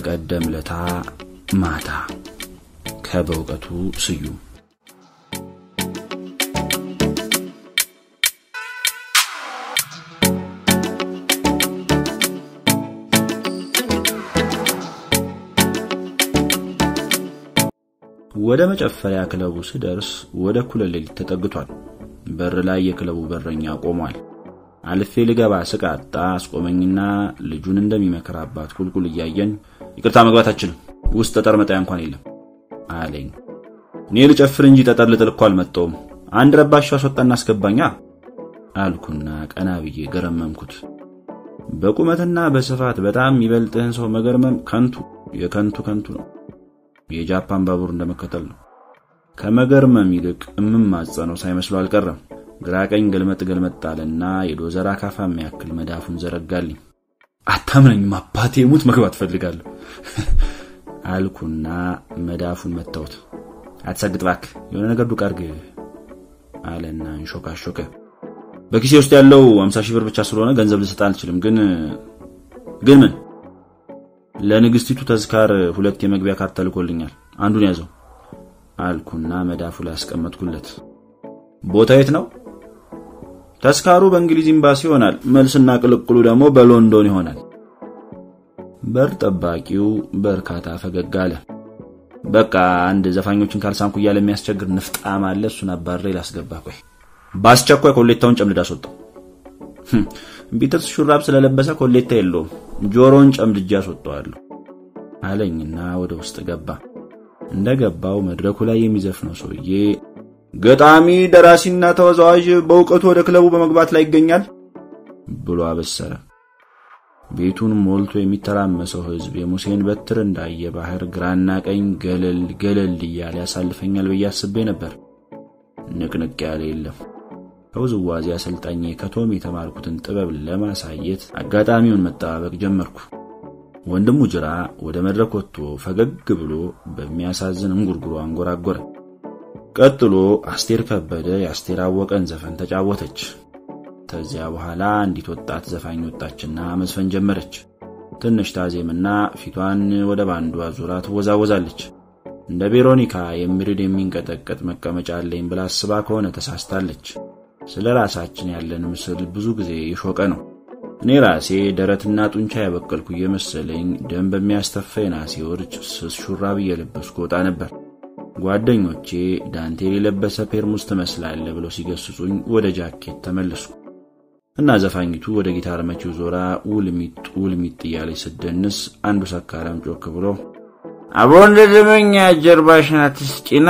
በቀደም ለታ ማታ ከበእውቀቱ ስዩም ወደ መጨፈሪያ ክለቡ ስደርስ ወደ እኩለ ሌሊት ተጠግቷል። በር ላይ የክለቡ በረኛ ቆሟል። አልፌ ልገባ ስቃጣ አስቆመኝና ልጁን እንደሚመክር አባት ቁልቁል እያየን ይቅርታ መግባት አችልም፣ ውስጥ ጠጠር መጣያ እንኳን የለም አለኝ። እኔ ልጨፍር እንጂ ጠጠር ልጥል እኮ አልመጣሁም። አንድ ረባሽ አስወጣና አስገባኛ አልኩና ቀና ብዬ ገረመምኩት። በቁመትና በስፋት በጣም የሚበልጥህን ሰው መገርመም ከንቱ የከንቱ ከንቱ ነው። የጃፓን ባቡር እንደመከተል ነው። ከመገርመም ይልቅ እምማጸነው ሳይመስሉ አልቀረም። ግራ ቀኝ ገልመጥ ገልመጥ አለና የዶዘር አካፋ የሚያክል መዳፉን ዘረጋልኝ። አታምነኝም አባቴ ሙት መግባት ፈልጋለሁ አልኩና መዳፉን መታሁት። አትሰግጥ እባክህ የሆነ ነገር ዱቅ አድርግ አለና እንሾካሾከ። በኪሴ ውስጥ ያለው አምሳ ሺህ ብር ብቻ ስለሆነ ገንዘብ ልሰጥ አልችልም። ግን ግን ምን ለንግስቲቱ ተዝካር ሁለት የመግቢያ ካርታ ተልኮልኛል። አንዱን ያዘው አልኩና መዳፉ ላይ አስቀመጥኩለት። ቦታ የት ነው? ተስካሩ በእንግሊዝ ኤምባሲ ይሆናል። መልስና ቅልቅሉ ደግሞ በሎንዶን ይሆናል። በር ጠባቂው በርካታ ፈገግ አለ። በቃ አንድ ዘፋኞችን ካልሳምኩ እያለ የሚያስቸግር ንፍጣም አለ። እሱን አባሬ ላስገባ። ቆይ በአስቸኳይ ኮሌታውን ጨምድዳ አስወጣው። ቢትርስ ሹራብ ስለለበሰ ኮሌታ የለውም። ጆሮን ጨምድጄ አስወጣዋለሁ አለኝና ወደ ውስጥ ገባ። እንደገባው መድረኩ ላይ የሚዘፍነው ሰውዬ ገጣሚ፣ ደራሲና ተወዛዋዥ በእውቀቱ ወደ ክለቡ በመግባት ላይ ይገኛል ብሎ አበሰረ። ቤቱን ሞልቶ የሚተራመሰው ሕዝብ የሙሴን በትር እንዳየ ባህር ግራና ቀኝ ገለል ገለል እያለ ያሳልፈኛል ብዬ አስቤ ነበር። ንቅንቅ ያለ የለም። ከውዝዋዜ አሰልጣኜ ከቶም የተማርኩትን ጥበብ ለማሳየት አጋጣሚውን መጠባበቅ ጀመርኩ። ወንድሙ ጅራ ወደ መድረክ ወጥቶ ፈገግ ብሎ በሚያሳዝን እንጉርጉሮ አንጎራጎረ። ቀጥሎ አስቴር ከበደ የአስቴር አወቀን ዘፈን ተጫወተች። ከዚያ በኋላ አንዲት ወጣት ዘፋኝ ወጣችና መዝፈን ጀመረች። ትንሽ ታዜምና ፊቷን ወደ ባንዱ አዙራ ትወዛወዛለች። እንደ ቬሮኒካ የሚርድ የሚንቀጠቀጥ መቀመጫ አለኝ ብላ አስባ ከሆነ ተሳስታለች። ስለ ራሳችን ያለን ምስል ብዙ ጊዜ የሾቀ ነው። እኔ ራሴ ደረትና ጡንቻ ያበቀልኩ እየመሰለኝ ደም በሚያስተፋ የናሴ ውርጭ ስስ ሹራብ እየለበስኩ ወጣ ነበር። ጓደኞቼ ዳንቴል የለበሰ ፔርሙዝ ትመስላለ ብለው ሲገስጹኝ ወደ ጃኬት ተመለስኩ እና ዘፋኝቱ ወደ ጊታር መቺው ዞራ ውልሚጥ ውልሚጥ እያለች ስደንስ አንዱ ሰካራም ጮክ ብሎ አቦ እንደ ደመኛ ጀርባሽ ናት ስጪና።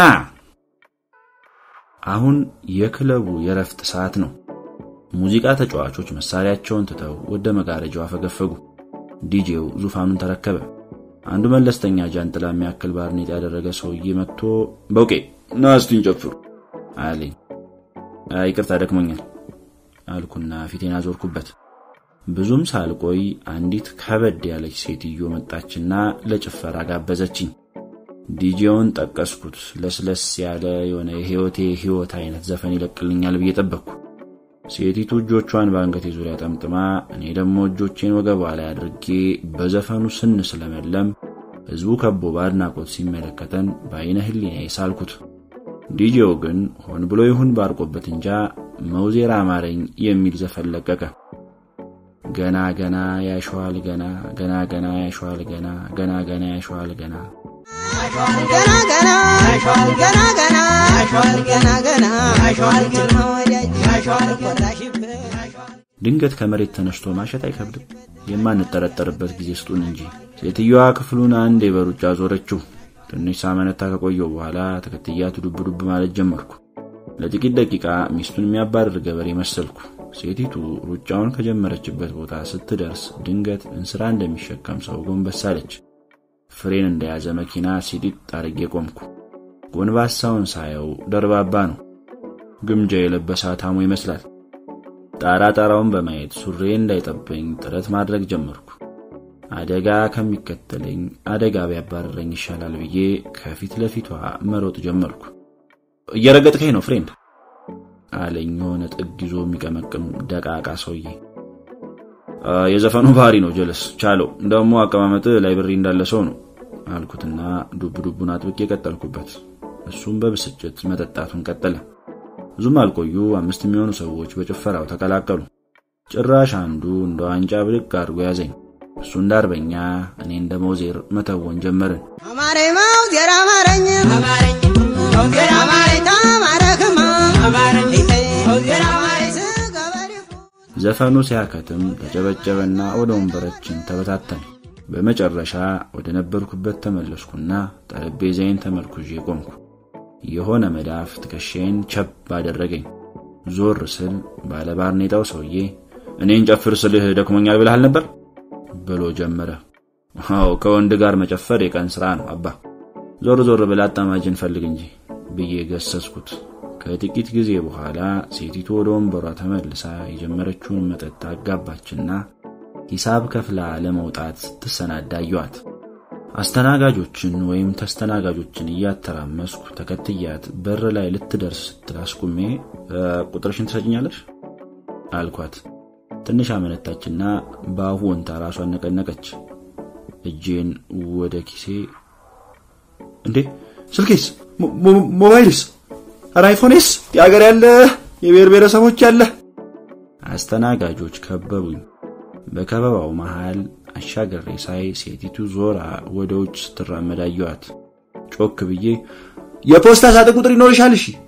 አሁን የክለቡ የረፍት ሰዓት ነው። ሙዚቃ ተጫዋቾች መሳሪያቸውን ትተው ወደ መጋረጃው አፈገፈጉ። ዲጄው ዙፋኑን ተረከበ። አንዱ መለስተኛ ጃንጥላ የሚያክል ባርኔጥ ያደረገ ሰውዬ መጥቶ በውቄ ና እስቲ እንጨፍሩ አለኝ። ይቅርታ ደክሞኛል አልኩና ፊቴን አዞርኩበት። ብዙም ሳልቆይ አንዲት ከበድ ያለች ሴትዮ መጣችና ለጭፈራ ጋበዘችኝ። ዲጄውን ጠቀስኩት። ለስለስ ያለ የሆነ የህይወቴ ህይወት አይነት ዘፈን ይለቅልኛል ብዬ ጠበቅኩ። ሴቲቱ እጆቿን በአንገቴ ዙሪያ ጠምጥማ፣ እኔ ደግሞ እጆቼን ወገቧ ላይ አድርጌ በዘፈኑ ስን ስለመለም ህዝቡ ከቦ በአድናቆት ሲመለከተን በአይነ ህሊናዬ ሳልኩት። ዲጄው ግን ሆን ብሎ ይሁን ባርቆበት እንጃ መውዜር አማረኝ የሚል ዘፈን ለቀቀ። ገና ገና ያሸዋል ገና ገና ገና ያሸዋል ገና ገና ገና ያሸዋል ገና ገና ገና ገና ገና ገና ገና ግርማ ወዳጅ ኮራሽበት ድንገት ከመሬት ተነስቶ ማሸት አይከብድም። የማንጠረጠርበት ጊዜ ስጡን እንጂ። ሴትዮዋ ክፍሉን አንዴ በሩጫ ዞረችው። ትንሽ ሳመነታ ከቆየው በኋላ ተከትያት ዱብ ዱብ ማለት ጀመርኩ። ለጥቂት ደቂቃ ሚስቱን የሚያባርር ገበሬ መሰልኩ። ሴቲቱ ሩጫውን ከጀመረችበት ቦታ ስትደርስ ድንገት እንስራ እንደሚሸከም ሰው ጎንበስ አለች። ፍሬን እንደያዘ መኪና ሲጢጥ አርጌ ቆምኩ። ጎንባሳውን ሳየው ደርባባ ነው። ግምጃ የለበሰ አታሞ ይመስላል። ጣራ ጣራውን በማየት ሱሬ እንዳይጠበኝ ጥረት ማድረግ ጀመርኩ። አደጋ ከሚከተለኝ አደጋ ቢያባረረኝ ይሻላል ብዬ ከፊት ለፊቷ መሮጥ ጀመርኩ። እየረገጥከኝ ነው ፍሬንድ አለኝ የሆነ ጥግ ይዞ የሚቀመቅም ደቃቃ ሰውዬ። የዘፈኑ ባህሪ ነው ጀለስ ቻለው። ደግሞ አቀማመጥ ላይብረሪ እንዳለ ሰው ነው አልኩትና ዱብ ዱቡን አጥብቄ ቀጠልኩበት። እሱም በብስጭት መጠጣቱን ቀጠለ። ብዙም አልቆዩ አምስት የሚሆኑ ሰዎች በጭፈራው ተቀላቀሉ። ጭራሽ አንዱ እንደ ዋንጫ ብድግ አድርጎ ያዘኝ። እሱ እንደ አርበኛ እኔ እንደ መውዜር መተወን ጀመርን። አማረ መውዜር አማረኝ አማረኝ መውዜር አማረኝ ታማረክማ አማረኝ መውዜር አማረኝ ስገበሪ ዘፈኑ ሲያከትም ተጨበጨበና ወደ ወንበራችን ተበታተን። በመጨረሻ ወደ ነበርኩበት ተመለስኩና ጠረጴዛዬን ተመርኩዤ ቆምኩ። የሆነ መዳፍ ትከሻዬን ቸብ አደረገኝ። ዞር ስል ባለባርኔጣው ሰውዬ እኔን ጨፍር ስልህ ደክሞኛል ብለሃል ነበር ብሎ ጀመረ። አዎ ከወንድ ጋር መጨፈር የቀን ስራ ነው አባ፣ ዞር ዞር ብላ አጣማጅን ፈልግ እንጂ ብዬ ገሰስኩት። ከጥቂት ጊዜ በኋላ ሴቲቱ ወደ ወንበሯ ተመልሳ የጀመረችውን መጠጥ አጋባችና ሂሳብ ከፍላ ለመውጣት ስትሰናዳ አየኋት። አስተናጋጆችን ወይም ተስተናጋጆችን እያተራመስኩ ተከትያት በር ላይ ልትደርስ ስትል አስቁሜ ቁጥርሽን ትሰጭኛለሽ አልኳት። ትንሽ አመነታችና በአፉ ወንታ ራሷን ነቀነቀች። እጄን ወደ ኪሴ እንዴ ስልኬስ፣ ሞባይልስ፣ ኧረ አይፎኔስ፣ የአገር ያለ የብሔር ብሔረሰቦች ያለ አስተናጋጆች ከበቡኝ። በከበባው መሃል አሻገሬ ሳይ ሴቲቱ ዞራ ወደ ውጭ ስትራመድ አየኋት። ጮክ ብዬ የፖስታ ሳጥን ቁጥር ይኖርሻል እሺ